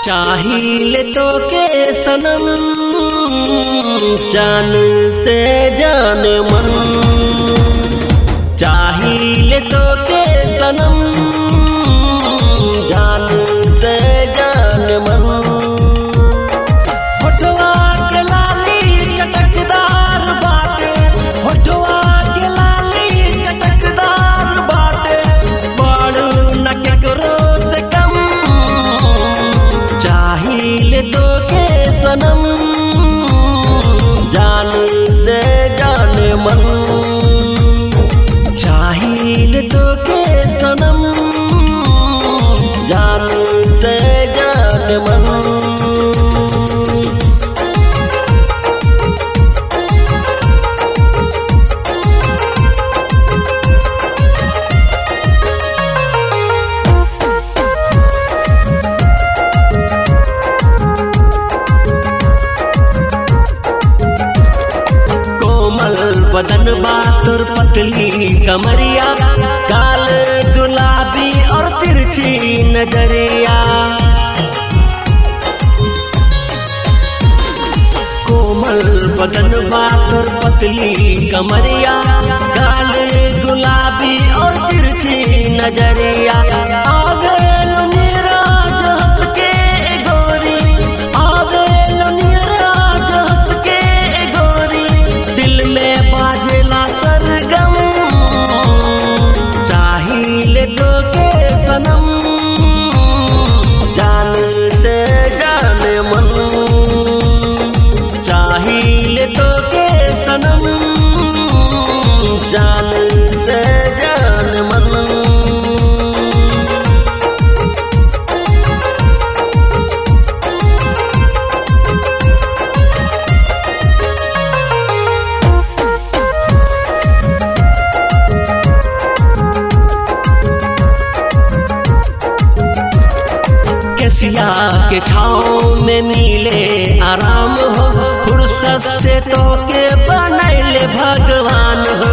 चाहिए तो के सनम जान से जान मन चाहिए तो के सनम जान से जान मन होठवा के लाली चटकदार बाटे होठवा के लाली चटकदार बाटे बड़ न केकरो से कम चाहिए तो के सनम जान से जान मन चाहिए तो के सनम जान से जान मन कोमल बदन बातुर पतली कमरिया काल गुलाबी और तिरछी नजरिया कोमल बदन बातुर पतली कमरिया काल गुलाबी और तिरछी नजरिया आगे नीराज हंस के गोरी आगे नीराज हंस के गोरी दिल में बाजेला सरगम चाहिए तो के सनम जान से जान मन चाहिए तो के सनम जान से जान मन केसिया के छाँव में मिले आराम हो फुर्सत से तो के बनैले भगवान हो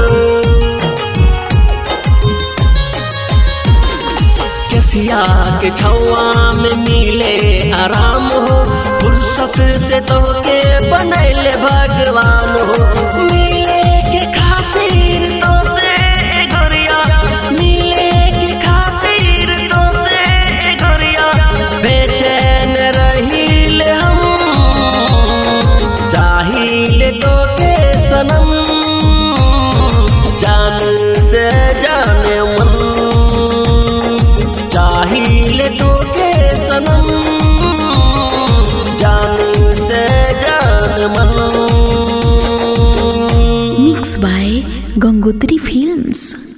केसिया के छौआ में मिले आराम हो फुर्सत से तो के बनैले भगवान हो मिले के खातिर तो से गोरिया मिले के खातिर तो से गोरिया बेचैन रहील हम चाहिए तो के सनम जान से जाने मन चाहिए तो के सनम जान से जान मन Mixed by Gangotri Films.